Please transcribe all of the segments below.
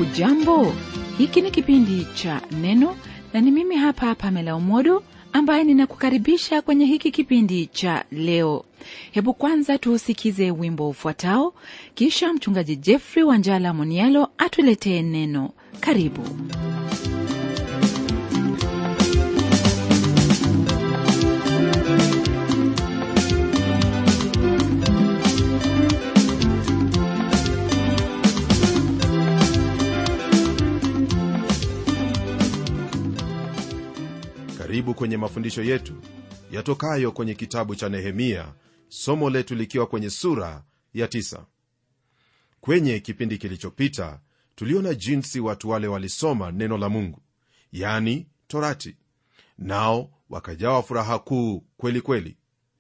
hujambo hiki ni kipindi cha neno na ni mimi hapa pamela umodo ambaye ninakukaribisha kwenye hiki kipindi cha leo hebu kwanza tuusikize wimbo ufuatao kisha mchungaji jeffrey wanjala monialo atuletee neno karibu karibu kwenye mafundisho yetu yatokayo kwenye kitabu cha nehemia somo letu likiwa kwenye sura ya tisa. kwenye kipindi kilichopita tuliona jinsi watu wale walisoma neno la mungu yani torati nao wakajawa furaha kuu kweli kweli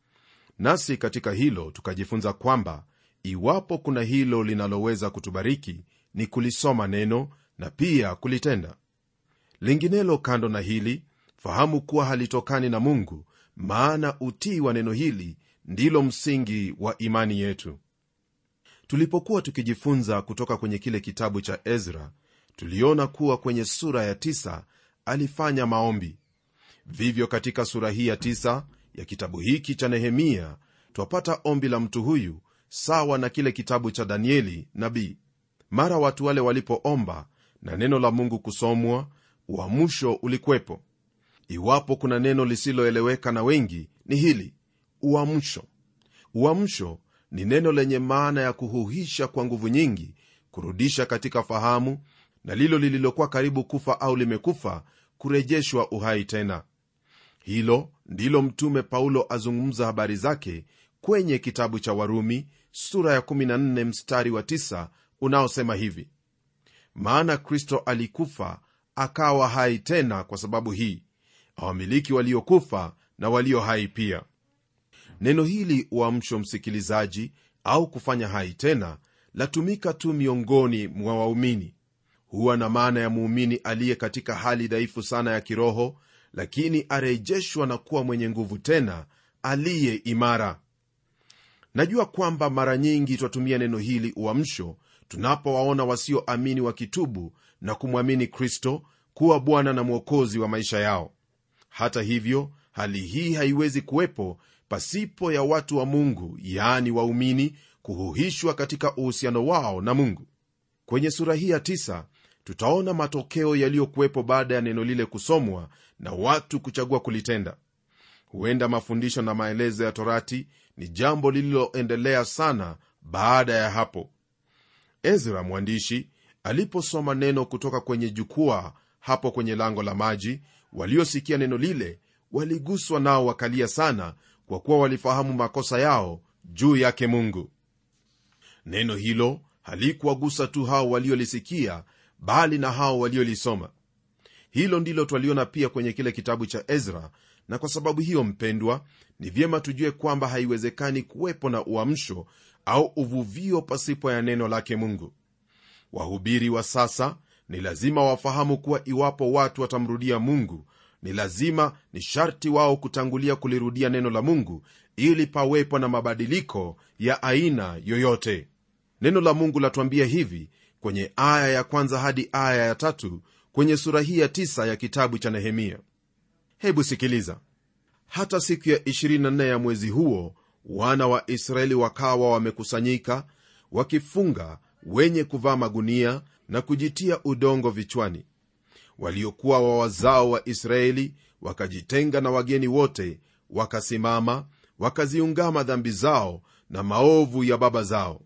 nasi katika hilo tukajifunza kwamba iwapo kuna hilo linaloweza kutubariki ni kulisoma neno na pia kulitenda linginelo kando na hili fahamu kuwa halitokani na mungu maana utii wa neno hili ndilo msingi wa imani yetu tulipokuwa tukijifunza kutoka kwenye kile kitabu cha ezra tuliona kuwa kwenye sura ya tisa alifanya maombi vivyo katika sura hii ya tisa ya kitabu hiki cha nehemia twapata ombi la mtu huyu sawa na kile kitabu cha danieli nabii mara watu wale walipoomba na neno la mungu kusomwa uamsho ulikwepo iwapo kuna neno lisiloeleweka na wengi ni hili uamsho uamsho ni neno lenye maana ya kuhuhisha kwa nguvu nyingi kurudisha katika fahamu na lilo lililokuwa karibu kufa au limekufa kurejeshwa uhai tena hilo ndilo mtume paulo azungumza habari zake kwenye kitabu cha warumi sura ya 14 mstari wa 9 unaosema hivi maana kristo alikufa akawa hai tena kwa sababu hii awamiliki waliokufa na walio hai pia neno hili uamsho msikilizaji au kufanya hai tena latumika tu miongoni mwa waumini huwa na maana ya muumini aliye katika hali dhaifu sana ya kiroho lakini arejeshwa na kuwa mwenye nguvu tena aliye imara najua kwamba mara nyingi twatumia neno hili uamsho tunapowaona wasioamini wakitubu na kumwamini kristo kuwa bwana na mwokozi wa maisha yao hata hivyo hali hii haiwezi kuwepo pasipo ya watu wa mungu yaani waumini kuhuhishwa katika uhusiano wao na mungu kwenye sura hii ya tisa tutaona matokeo yaliyokuwepo baada ya neno lile kusomwa na watu kuchagua kulitenda huenda mafundisho na maelezo ya torati ni jambo lililoendelea sana baada ya hapo ezra mwandishi aliposoma neno kutoka kwenye jukwaa hapo kwenye lango la maji waliosikia neno lile waliguswa nao wakalia sana kwa kuwa walifahamu makosa yao juu yake mungu neno hilo halikuwagusa tu hao waliolisikia bali na hao waliolisoma hilo ndilo twaliona pia kwenye kile kitabu cha ezra na kwa sababu hiyo mpendwa ni vyema tujue kwamba haiwezekani kuwepo na uamsho au uvuvio pasipo ya neno lake mungu wahubiri wa sasa ni lazima wafahamu kuwa iwapo watu watamrudia mungu ni lazima ni sharti wao kutangulia kulirudia neno la mungu ili pawepo na mabadiliko ya aina yoyote neno la mungu latuambia hivi kwenye aya ya kwanza hadi aya ya tatu kwenye sura hii ya tisa ya kitabu cha nehemia hebu sikiliza hata siku ya 24 ya mwezi huo wana wa israeli wakawa wamekusanyika wakifunga wenye kuvaa magunia na kujitia udongo vichwani waliokuwa wa wazao wa israeli wakajitenga na wageni wote wakasimama wakaziungama dhambi zao na maovu ya baba zao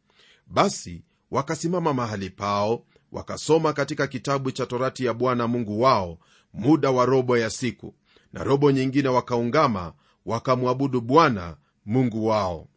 basi wakasimama mahali pao wakasoma katika kitabu cha torati ya bwana mungu wao muda wa robo ya siku na robo nyingine wakaungama wakamwabudu bwana mungu wao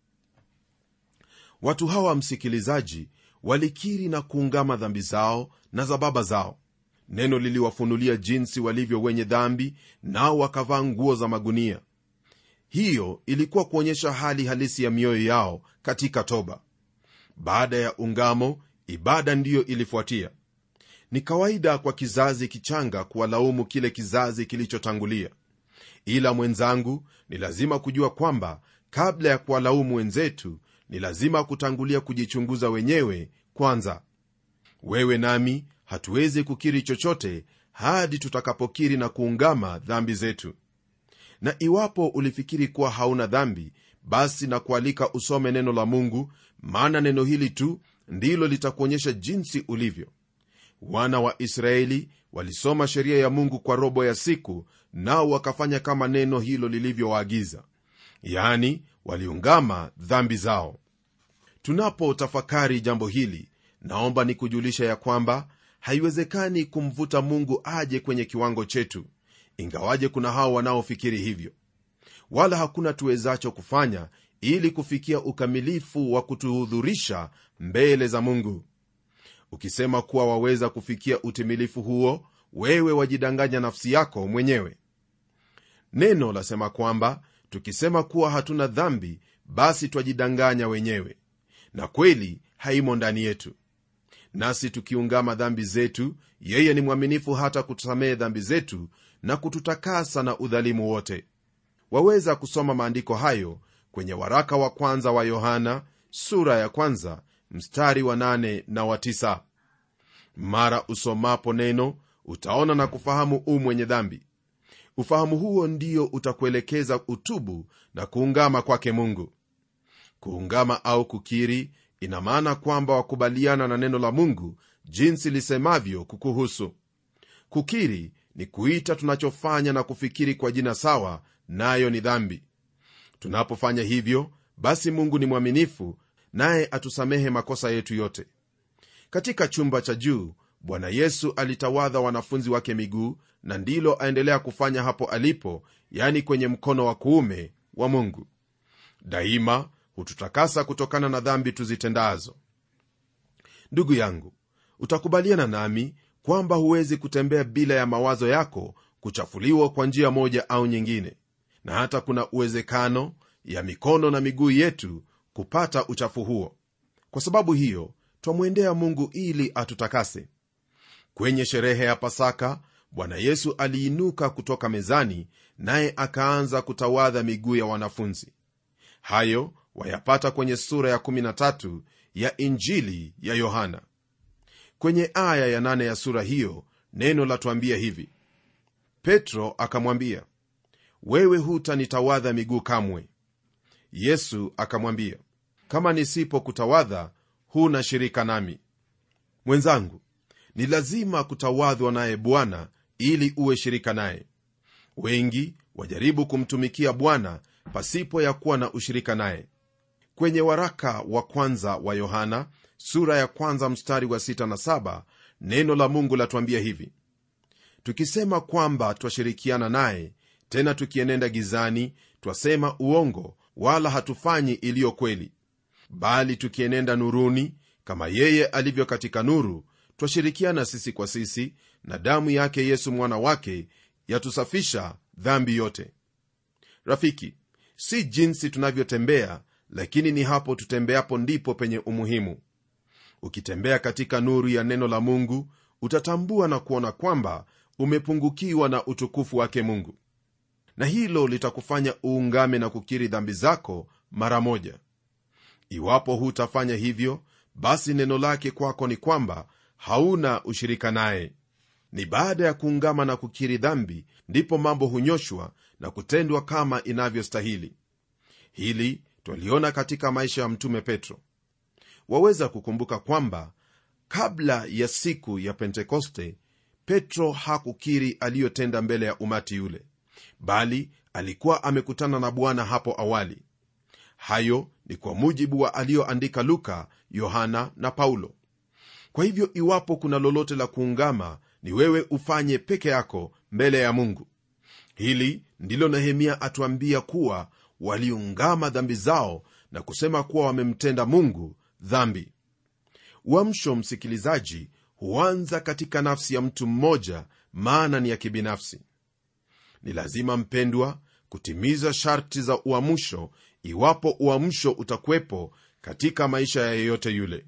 watu hawa msikilizaji walikiri na kuungama dhambi zao na za baba zao neno liliwafunulia jinsi walivyo wenye dhambi nao wakavaa nguo za magunia hiyo ilikuwa kuonyesha hali halisi ya mioyo yao katika toba baada ya ungamo ibada ndiyo ilifuatia ni kawaida kwa kizazi kichanga kuwalaumu kile kizazi kilichotangulia ila mwenzangu ni lazima kujua kwamba kabla ya kuwalaumu wenzetu ni lazima kutangulia kujichunguza wenyewe kwanza wewe nami hatuwezi kukiri chochote hadi tutakapokiri na kuungama dhambi zetu na iwapo ulifikiri kuwa hauna dhambi basi na kualika usome neno la mungu maana neno hili tu ndilo litakuonyesha jinsi ulivyo wana wa israeli walisoma sheria ya mungu kwa robo ya siku nao wakafanya kama neno hilo lilivyowaagiza yani waliungama dhambi zao tunapotafakari jambo hili naomba nikujulisha ya kwamba haiwezekani kumvuta mungu aje kwenye kiwango chetu ingawaje kuna hao wanaofikiri hivyo wala hakuna tuwezacho kufanya ili kufikia ukamilifu wa kutuhudhurisha mbele za mungu ukisema kuwa waweza kufikia utimilifu huo wewe wajidanganya nafsi yako mwenyewe neno lasema kwamba tukisema kuwa hatuna dhambi basi twajidanganya wenyewe na kweli haimo ndani yetu nasi tukiungama dhambi zetu yeye ni mwaminifu hata kutusamehe dhambi zetu na kututakasa na udhalimu wote waweza kusoma maandiko hayo kwenye waraka wa kwanza wa yohana sura ya kwanza mstari wa nane na wa tisa. mara usomapo neno utaona na kufahamu u mwenye dhambi ufahamu huo ndio utakuelekeza utubu na kuungama kwake mungu kuungama au kukiri ina maana kwamba wakubaliana na neno la mungu jinsi lisemavyo kukuhusu kukiri ni kuita tunachofanya na kufikiri kwa jina sawa nayo ni dhambi tunapofanya hivyo basi mungu ni mwaminifu naye atusamehe makosa yetu yote katika chumba cha juu bwana yesu alitawadha wanafunzi wake miguu na ndilo aendelea kufanya hapo alipo yani kwenye mkono wa kuume wa mungu daima hututakasa kutokana na dhambi tuzitendazo ndugu yangu utakubaliana nami kwamba huwezi kutembea bila ya mawazo yako kuchafuliwa kwa njia moja au nyingine na hata kuna uwezekano ya mikono na miguu yetu kupata uchafu huo kwa sababu hiyo twamwendea mungu ili atutakase kwenye sherehe ya pasaka bwana yesu aliinuka kutoka mezani naye akaanza kutawadha miguu ya wanafunzi hayo wayapata kwenye sura ya 13 ya injili ya yohana kwenye aya ya 8 ya sura hiyo neno latuambia hivi petro akamwambia wewe hutanitawadha miguu kamwe yesu akamwambia kama nisipokutawadha huna shirika nami mwenzangu ni lazima kutawadhwa naye bwana ili uwe shirika naye wengi wajaribu kumtumikia bwana pasipo ya kuwa na ushirika naye kwenye waraka wa kwanza wa yohana sura ya kwanza mstari wa 6 na 7 neno la mungu latuambia hivi tukisema kwamba twashirikiana naye tena tukienenda gizani twasema uongo wala hatufanyi iliyo kweli bali tukienenda nuruni kama yeye alivyo katika nuru twashirikiana sisi kwa sisi na damu yake yesu mwana wake yatusafisha dhambi yote rafiki si jinsi tunavyotembea lakini ni hapo tutembeapo ndipo penye umuhimu ukitembea katika nuru ya neno la mungu utatambua na kuona kwamba umepungukiwa na utukufu wake mungu na hilo litakufanya uungame na kukiri dhambi zako mara moja iwapo hutafanya hivyo basi neno lake kwako ni kwamba hauna ushirika naye ni baada ya kuungama na kukiri dhambi ndipo mambo hunyoshwa na kutendwa kama inavyostahili hili twaliona katika maisha ya mtume petro waweza kukumbuka kwamba kabla ya siku ya pentekoste petro hakukiri aliyotenda mbele ya umati yule bali alikuwa amekutana na bwana hapo awali hayo ni kwa mujibu wa aliyoandika luka yohana na paulo kwa hivyo iwapo kuna lolote la kuungama ni wewe ufanye peke yako mbele ya mungu hili ndilo nehemia atuambia kuwa waliungama dhambi zao na kusema kuwa wamemtenda mungu dhambi uamsho msikilizaji huanza katika nafsi ya mtu mmoja maana ni ya kibinafsi ni lazima mpendwa kutimiza sharti za uamsho iwapo uamsho utakuwepo katika maisha ya yeyote yule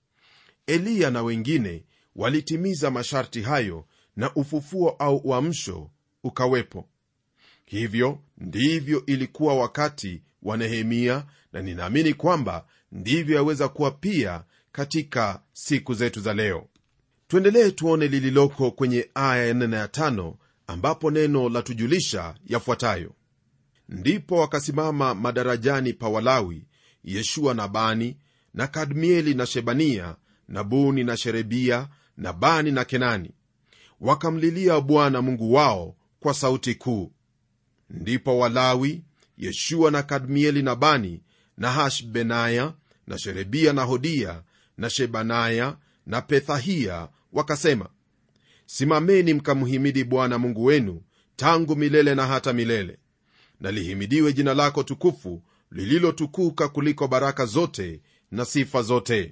eliya na wengine walitimiza masharti hayo na ufufuo au uamsho ukawepo hivyo ndivyo ilikuwa wakati wa nehemia na ninaamini kwamba ndivyo yaweza kuwa pia katika siku zetu za leo tuendelee tuone lililoko kwenye aya ya nne na ya tano ambapo neno la tujulisha yafuatayo ndipo wakasimama madarajani pa walawi yeshua na bani na kadmieli na shebania na buni na sherebia na bani na kenani wakamlilia bwana mungu wao kwa sauti kuu ndipo walawi yeshua na kadmieli na bani na hashbenaya na sherebia na hodia na shebanaya na pethahia wakasema simameni mkamhimidi bwana mungu wenu tangu milele na hata milele na lihimidiwe jina lako tukufu lililotukuka kuliko baraka zote na sifa zote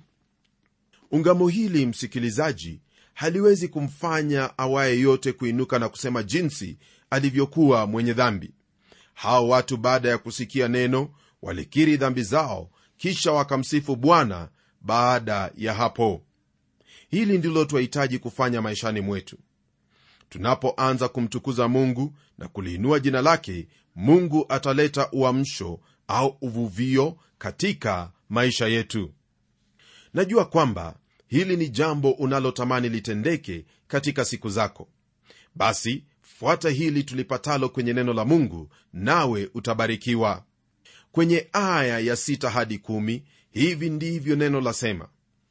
ungamo hili msikilizaji haliwezi kumfanya awaye yote kuinuka na kusema jinsi alivyokuwa mwenye dhambi hao watu baada ya kusikia neno walikiri dhambi zao kisha wakamsifu bwana baada ya hapo hili ndilo twahitaji kufanya maishani mwetu tunapoanza kumtukuza mungu na kuliinua jina lake mungu ataleta uamsho au uvuvio katika maisha yetu najua kwamba hili ni jambo unalotamani litendeke katika siku zako basi fuata hili tulipatalo kwenye neno la mungu nawe utabarikiwa kwenye aya ya sita hadi kumi, hivi ndivyo neno lasema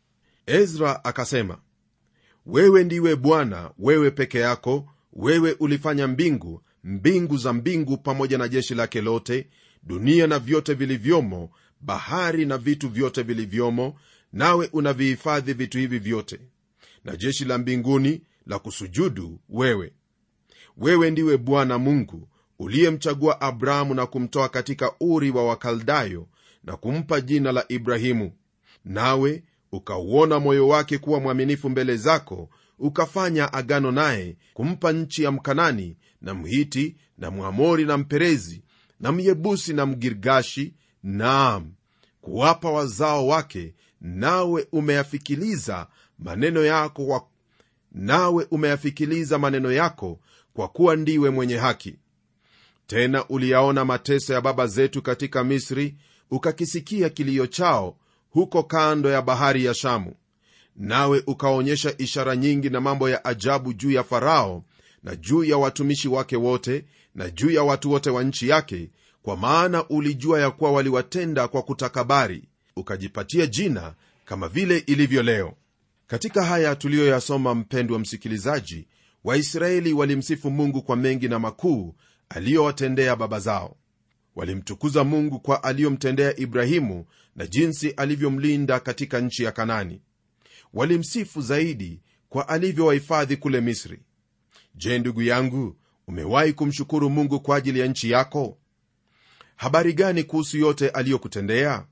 ezra akasema wewe ndiwe bwana wewe peke yako wewe ulifanya mbingu mbingu za mbingu pamoja na jeshi lake lote dunia na vyote vilivyomo bahari na vitu vyote vilivyomo nawe unavihifadhi vitu hivi vyote na jeshi la mbinguni la kusujudu wewe wewe ndiwe bwana mungu uliyemchagua abrahamu na kumtoa katika uri wa wakaldayo na kumpa jina la ibrahimu nawe ukauona moyo wake kuwa mwaminifu mbele zako ukafanya agano naye kumpa nchi ya mkanani na mhiti na mwamori na mperezi na myebusi na mgirgashi naam kuwapa wazao wake nawe umeyafikiliza maneno yako kwa, nawe umeyafikiliza maneno yako kwa kuwa ndiwe mwenye haki tena uliyaona mateso ya baba zetu katika misri ukakisikia kilio chao huko kando ya bahari ya shamu nawe ukaonyesha ishara nyingi na mambo ya ajabu juu ya farao na juu ya watumishi wake wote na juu ya watu wote wa nchi yake kwa maana ulijua ya kuwa waliwatenda kwa kutakabari ukajipatia jina kama vile ilivyo leo katika haya tuliyoyasoma mpendwa msikilizaji waisraeli walimsifu mungu kwa mengi na makuu aliyowatendea baba zao walimtukuza mungu kwa aliyomtendea ibrahimu na jinsi alivyomlinda katika nchi ya kanani walimsifu zaidi kwa alivyowahifadhi kule misri je ndugu yangu umewahi kumshukuru mungu kwa ajili ya nchi yako habari gani kuhusu yote aliyokutendea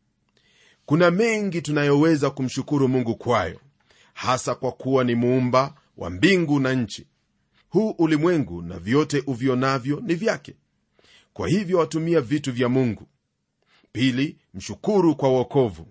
kuna mengi tunayoweza kumshukuru mungu kwayo hasa kwa kuwa ni muumba wa mbingu na nchi huu ulimwengu na vyote uvionavyo ni vyake kwa hivyo watumia vitu vya mungu pili mshukuru kwa uokovu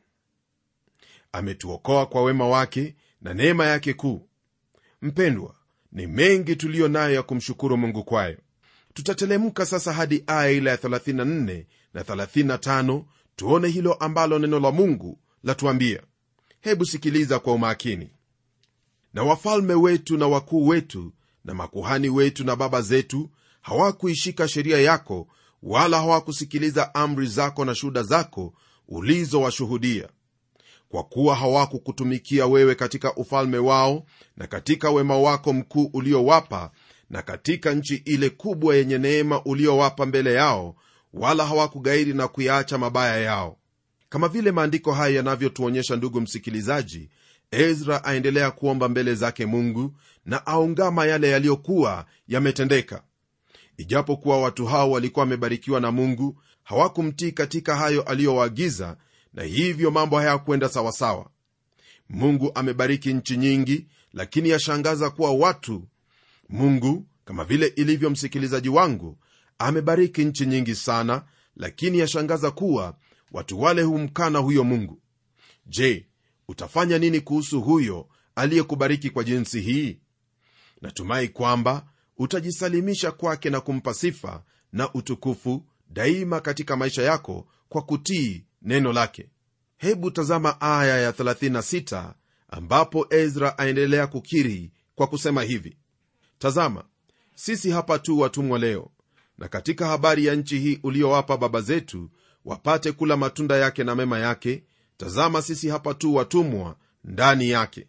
ametuokoa kwa wema wake na neema yake kuu mpendwa ni mengi tuliyo nayo ya kumshukuru mungu kwayo tutatelemka sasa hadi aya ile ya 34 na 35 tuone hilo ambalo neno la mungu latuambia hebu sikiliza kwa umakini na wafalme wetu na wakuu wetu na makuhani wetu na baba zetu hawakuishika sheria yako wala hawakusikiliza amri zako na shuhuda zako ulizowashuhudia kwa kuwa hawakukutumikia wewe katika ufalme wao na katika wema wako mkuu uliowapa na katika nchi ile kubwa yenye neema uliowapa mbele yao wala hawakugairi na kuyaacha mabaya yao kama vile maandiko haya yanavyotuonyesha ndugu msikilizaji ezra aendelea kuomba mbele zake mungu na aungama yale yaliyokuwa yametendeka ijapokuwa watu hao walikuwa wamebarikiwa na mungu hawakumtii katika hayo aliyowaagiza na hivyo mambo hayakwenda sawasawa mungu amebariki nchi nyingi lakini yashangaza kuwa watu mungu kama vile ilivyo msikilizaji wangu amebariki nchi nyingi sana lakini yashangaza kuwa watu wale humkana huyo mungu je utafanya nini kuhusu huyo aliyekubariki kwa jinsi hii natumai kwamba utajisalimisha kwake na kumpa sifa na utukufu daima katika maisha yako kwa kutii neno lake hebu tazama aya ya 36 ambapo ezra aendelea kukiri kwa kusema hivi tazama sisi hapa tu watumwa leo na katika habari ya nchi hii uliowapa baba zetu wapate kula matunda yake na mema yake tazama sisi hapa tu watumwa ndani yake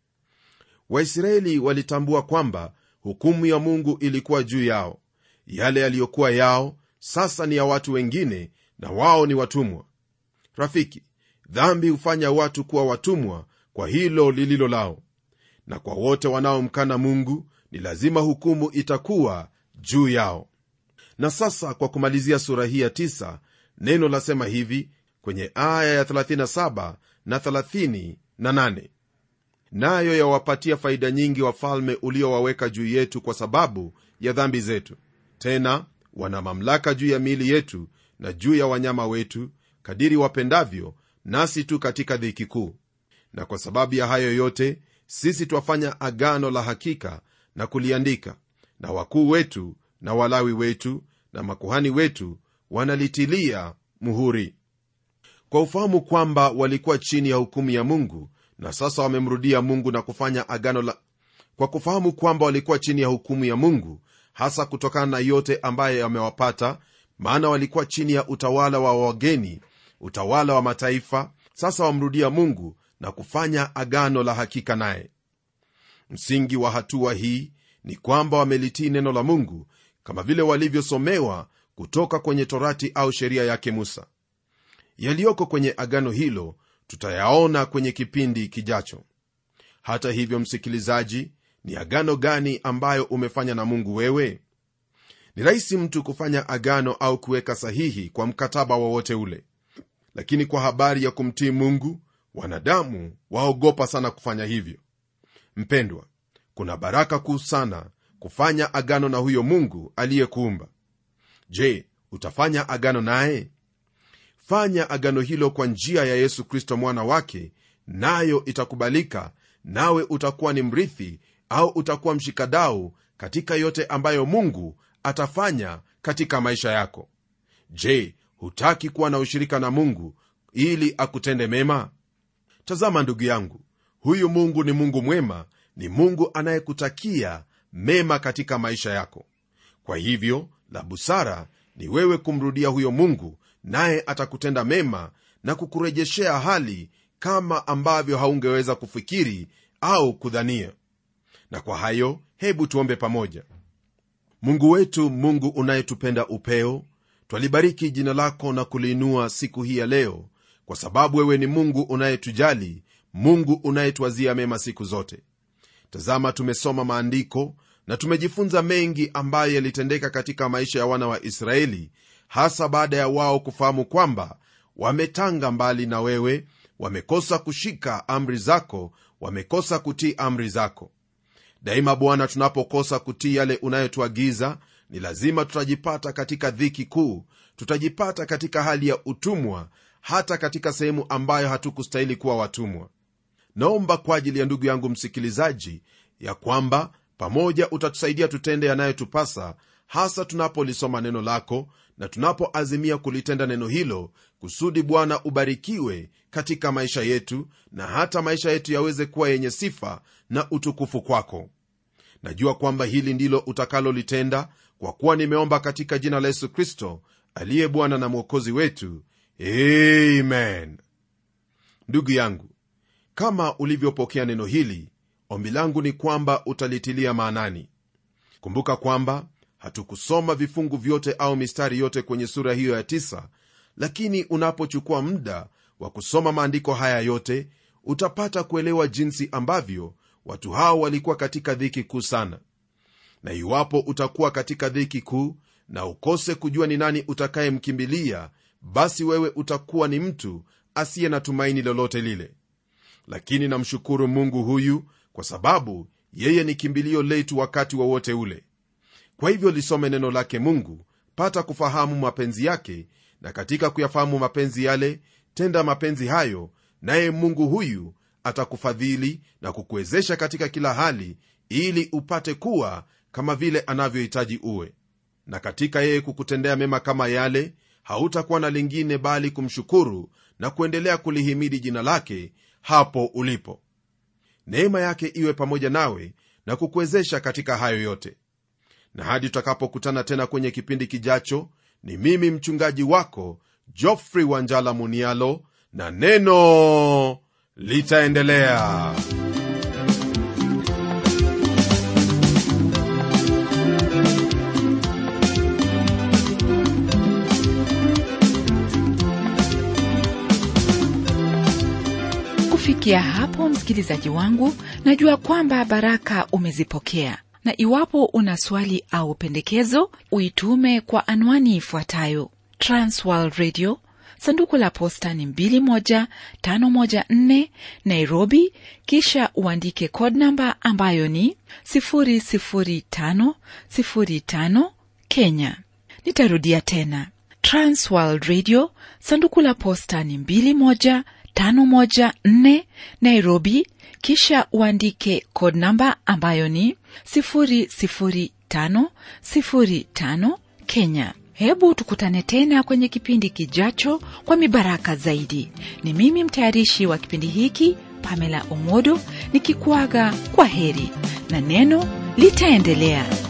waisraeli walitambua kwamba hukumu ya mungu ilikuwa juu yao yale yaliyokuwa yao sasa ni ya watu wengine na wao ni watumwa rafiki dhambi hufanya watu kuwa watumwa kwa hilo lililo lao na kwa wote wanaomkana mungu ni lazima hukumu itakuwa juu yao na sasa kwa kumalizia sura hii ya 9 neno lasema hivi kwenye aya ya 37 na 38 nayo yawapatia faida nyingi wafalme uliowaweka juu yetu kwa sababu ya dhambi zetu tena wana mamlaka juu ya miili yetu na juu ya wanyama wetu kadiri wapendavyo nasi tu katika dhiki kuu na kwa sababu ya hayo yote sisi twafanya agano la hakika na kuliandika na wakuu wetu na walawi wetu na makuhani wetu wanalitilia muhuri kwa ufahamu kwamba walikuwa chini ya hukumu ya mungu na sasa wamemrudia mungu na kufanya agano la kwa kufahamu kwamba walikuwa chini ya hukumu ya mungu hasa kutokana na yote ambayo yamewapata maana walikuwa chini ya utawala wa wageni utawala wa mataifa sasa wamrudia mungu na kufanya agano la hakika naye msingi wa hatua hii ni kwamba wamelitii neno la mungu kama vile walivyosomewa kutoka kwenye torati au sheria yake musa yaliyoko kwenye agano hilo tutayaona kwenye kipindi kijacho hata hivyo msikilizaji ni agano gani ambayo umefanya na mungu wewe ni rahisi mtu kufanya agano au kuweka sahihi kwa mkataba wowote ule lakini kwa habari ya kumtii mungu wanadamu waogopa sana kufanya hivyo mpendwa kuna baraka kuu sana kufanya agano na huyo mungu aliyekuumba je utafanya agano naye fanya agano hilo kwa njia ya yesu kristo mwana wake nayo itakubalika nawe utakuwa ni mrithi au utakuwa mshikadau katika yote ambayo mungu atafanya katika maisha yako je hutaki kuwa na ushirika na mungu ili akutende mema tazama ndugu yangu huyu mungu ni mungu mwema ni mungu anayekutakia mema katika maisha yako kwa hivyo la busara ni wewe kumrudia huyo mungu naye atakutenda mema na kukurejeshea hali kama ambavyo haungeweza kufikiri au kudhania na kwa hayo hebu tuombe pamoja mungu wetu mungu unayetupenda upeo twalibariki jina lako na kuliinua siku hii ya leo kwa sababu wewe ni mungu unayetujali mungu unayetwazia mema siku zote tazama tumesoma maandiko na tumejifunza mengi ambayo yalitendeka katika maisha ya wana wa israeli hasa baada ya wao kufahamu kwamba wametanga mbali na wewe wamekosa kushika amri zako wamekosa kutii amri zako daima bwana tunapokosa kutii yale unayotuagiza ni lazima tutajipata katika dhiki kuu tutajipata katika hali ya utumwa hata katika sehemu ambayo hatukustahili kuwa watumwa naomba kwa ajili ya ndugu yangu msikilizaji ya kwamba pamoja utatusaidia tutende yanayotupasa hasa tunapolisoma neno lako na tunapoazimia kulitenda neno hilo kusudi bwana ubarikiwe katika maisha yetu na hata maisha yetu yaweze kuwa yenye sifa na utukufu kwako najua kwamba hili ndilo utakalolitenda kwa kuwa nimeomba katika jina la yesu kristo aliye bwana na mwokozi wetu amen ndugu yangu kama ulivyopokea neno hili ombi langu ni kwamba utalitilia maanani kumbuka kwamba hatukusoma vifungu vyote au mistari yote kwenye sura hiyo ya tisa, lakini unapochukua muda wa kusoma maandiko haya yote utapata kuelewa jinsi ambavyo watu hao walikuwa katika dhiki kuu sana na iwapo utakuwa katika dhiki kuu na ukose kujua ni nani utakayemkimbilia basi wewe utakuwa ni mtu asiye na tumaini lolote lile lakini namshukuru mungu huyu kwa sababu yeye ni kimbilio letu wakati wowote wa ule kwa hivyo lisome neno lake mungu pata kufahamu mapenzi yake na katika kuyafahamu mapenzi yale tenda mapenzi hayo naye mungu huyu atakufadhili na kukuwezesha katika kila hali ili upate kuwa kama vile anavyohitaji uwe na katika yeye kukutendea mema kama yale hautakuwa na lingine bali kumshukuru na kuendelea kulihimidi jina lake hapo ulipo neema yake iwe pamoja nawe na kukuwezesha katika hayo yote na hadi tutakapokutana tena kwenye kipindi kijacho ni mimi mchungaji wako joffrey wanjala munialo na neno litaendelea kufikia hapo msikilizaji wangu najua kwamba baraka umezipokea na iwapo una swali au pendekezo uitume kwa anwani ifuatayo transworld radio sanduku la posta ni 21514 nairobi kisha uandike code namba ambayo ni 00505 kenya nitarudia tena transworld radio sanduku la posta ni 21 514 Nairobi, kisha uandike code namba ambayo ni 00505 Kenya. Hebu tukutane tena kwenye kipindi kijacho kwa mibaraka zaidi. Ni mimi mtayarishi wa kipindi hiki Pamela Omodo nikikuaga kwa heri na neno litaendelea.